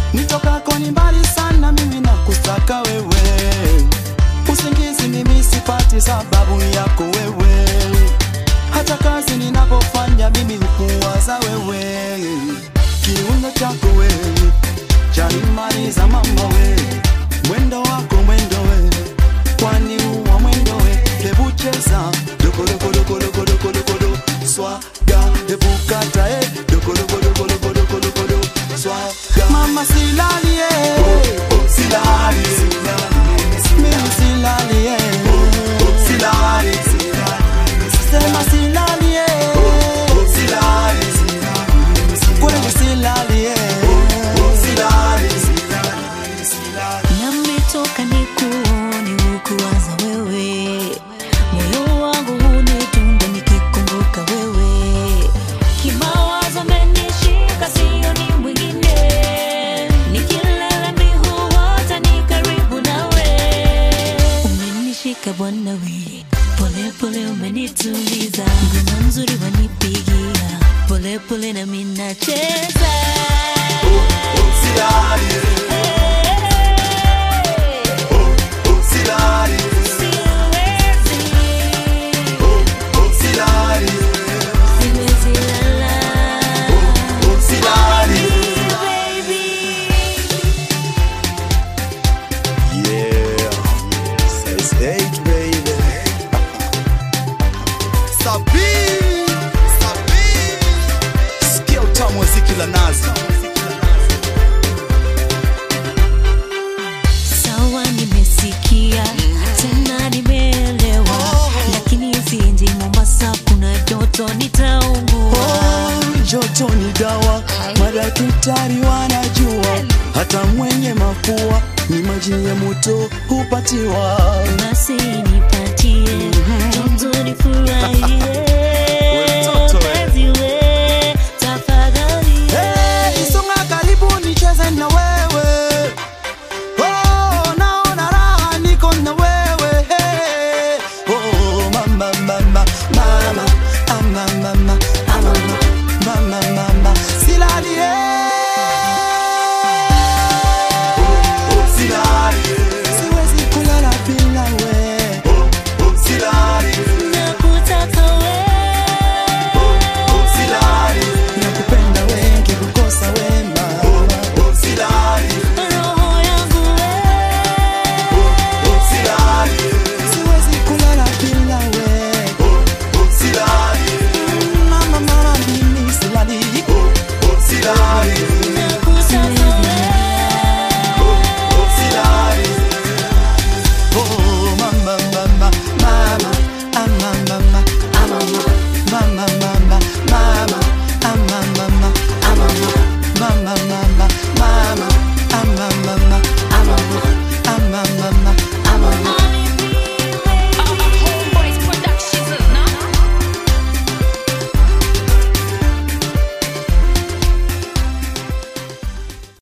nitokako ni mbali sana, mimi nakutaka wewe. Usingizi mimi sipati sababu yako wewe, hata kazi ninapofanya mimi hukuwaza wewe. Kiuno chako wewe chanimaliza mama we, mwendo wako mwendo we, kwani huwa mwendo we, hebu cheza dokodokolokolokolokolokolo swaga, hebu kata e dokodokolokolokolokolokolo swaga, mama silali e, silali mimi silali e, silali sema silali e, silali kweli silali e, silali Nametoka nikuone hukuwaza wewe, moyo wangu hunidunda nikikumbuka wewe, kimawazo amenishika, sio ni mwingine, nikilala mi huota ni karibu nawe, umenishika Bwana we, pole pole umenituliza, ngoma nzuri wanipigia, pole pole na mimi nacheza Yeah, size eight, baby. Sabi, Sabi. Sikia utamu wa ziki la nazi. Sawa, nimesikia tena nimeelewa, lakini siendi Mombasa, kuna joto nitaungua. Oh, joto ni dawa, madaktari wanajua, hata mwenye mafua ni maji ya moto hupatiwa. Basi nipatie joto nifurahie.